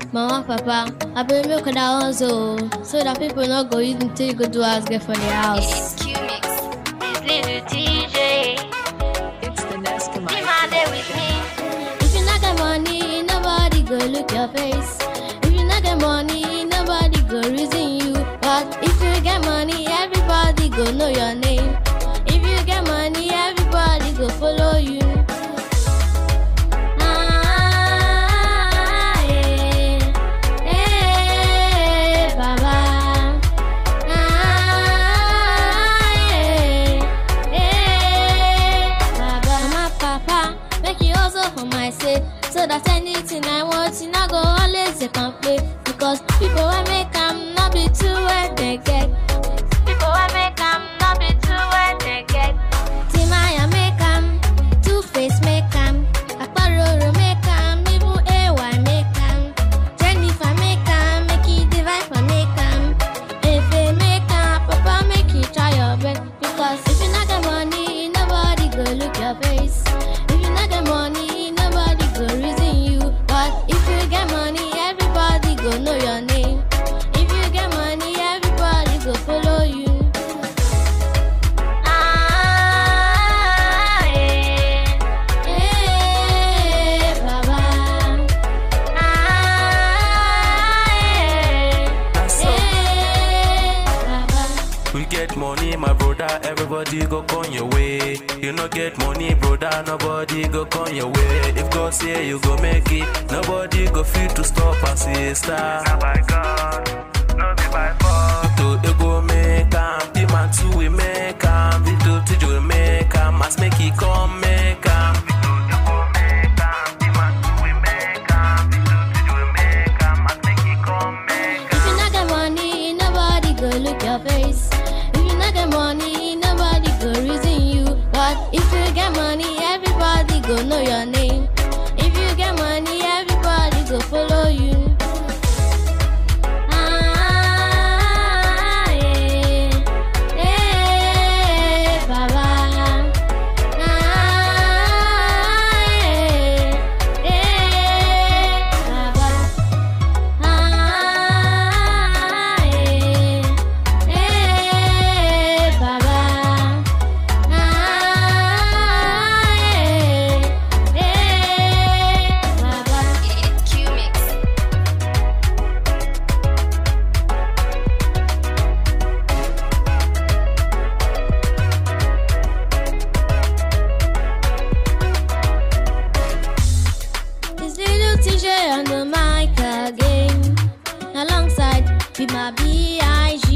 Mama, papa, I been milk that also, so that people not go use until you go do house get for the house. It's Q-Mix. It's little TJ. It's the Nescamite. Be my day with me. If you not get money, nobody go look your face. If you not get money, nobody go reason you. But if you get money, everybody go know your name. If you get money, everybody go follow you. Ah, eh, eh, Baba. Ah, eh, eh, Baba. Mama, papa, make you also for my sake. So that anything I want, you not go always dey complain. Because people will make am not be too what they get. People will make am not be too what they get. Timaya make am, Two Face make am, Akparoro make am, even AY make am, Jennifer make am, make it divide for make am. If they make am, Papa make you try your best. Because if you not get money, nobody go look your face. If you not get money, nobody go reason you. But if you get money, everybody go know your name. If you get money, everybody go follow you. Ah, eh, eh, Baba. Ah, eh, eh, Baba. We get money, my brother, everybody go come your way. You no get money, brother, nobody go come your way. If God say you go make it, nobody go feel to stop and sister. Not by God, no be by force. To you go make am, the man too we make am, Vito to you make am, must make it come make am. You go make am, the man who we make am. We do to you make am, must make it come make If you not get money, nobody go look your face. If you not get money, nobody go reason you. But if you get money, everybody go know your name. If you get money, everybody go follow you. Ah, eh, eh, Baba. Ah, eh, eh, Baba. Ah, eh, eh, Baba. Ah, eh, eh, Baba. It's Q-Mix. This little TJ on the mic again, alongside with my B.I.G.